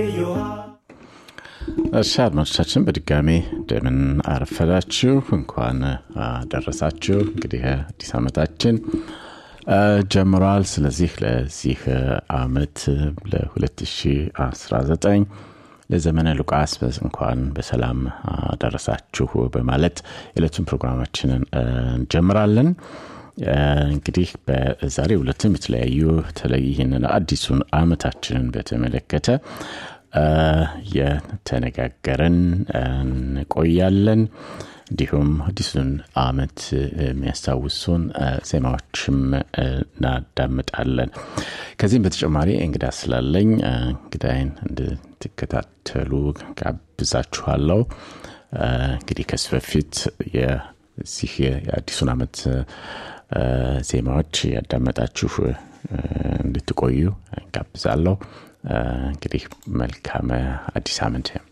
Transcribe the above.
እሺ አድማጮቻችን በድጋሚ እንደምን አረፈዳችሁ እንኳን አደረሳችሁ እንግዲህ አዲስ ዓመታችን ጀምሯል ስለዚህ ለዚህ አመት ለ2019 ለዘመነ ሉቃስ እንኳን በሰላም አደረሳችሁ በማለት የዕለቱን ፕሮግራማችንን እንጀምራለን እንግዲህ በዛሬ ሁለትም የተለያዩ በተለይ ይህንን አዲሱን አመታችንን በተመለከተ የተነጋገረን እንቆያለን እንዲሁም አዲሱን አመት የሚያስታውሱን ዜማዎችም እናዳምጣለን ከዚህም በተጨማሪ እንግዳ ስላለኝ እንግዳይን እንድትከታተሉ ጋብዛችኋለሁ እንግዲህ ከዚህ በፊት የዚህ የአዲሱን አመት ዜማዎች ያዳመጣችሁ እንድትቆዩ ጋብዛለሁ እንግዲህ መልካም አዲስ አመት